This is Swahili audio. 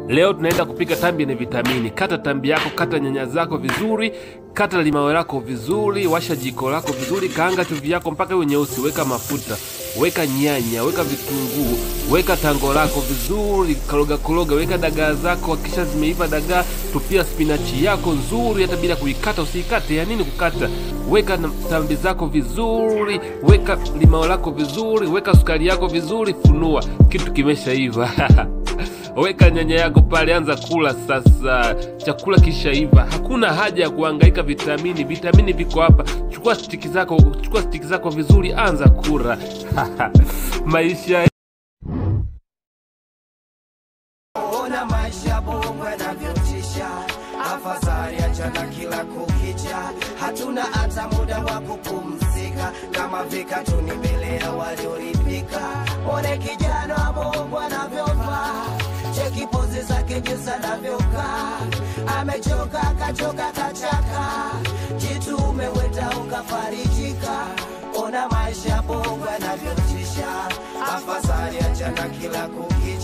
Leo tunaenda kupika tambi yenye vitamini. Kata tambi yako, kata nyanya zako vizuri, kata limao lako vizuri, washa jiko lako vizuri, kaanga chumvi yako mpaka iwe nyeusi, weka mafuta, weka nyanya, weka vitunguu, weka tango lako vizuri, koroga koroga, weka dagaa zako, kisha zimeiva dagaa, tupia spinachi yako nzuri, hata bila kuikata. Usiikate, ya nini kukata? Weka na tambi zako vizuri, weka limao lako vizuri, weka sukari yako vizuri, funua, kitu kimeshaiva. Weka nyanya yako pale, anza kula sasa. Chakula kishaiva, hakuna haja ya kuhangaika vitamini. Vitamini viko hapa. Chukua stiki zako, chukua stiki zako vizuri, anza kula maisha Ona maisha bongo yanavyotisha, afadhali achana kila kukicha. Hatuna hata muda wa kupumzika, kama vikatuni mbele ya walioridhika. One kijana wa bongo anavyovaa, cheki pozi zake jinsi anavyokaa, amechoka akachoka kachaka, jitume wenda ukafarijika. Ona maisha bongo yanavyotisha, afadhali achana kila kukicha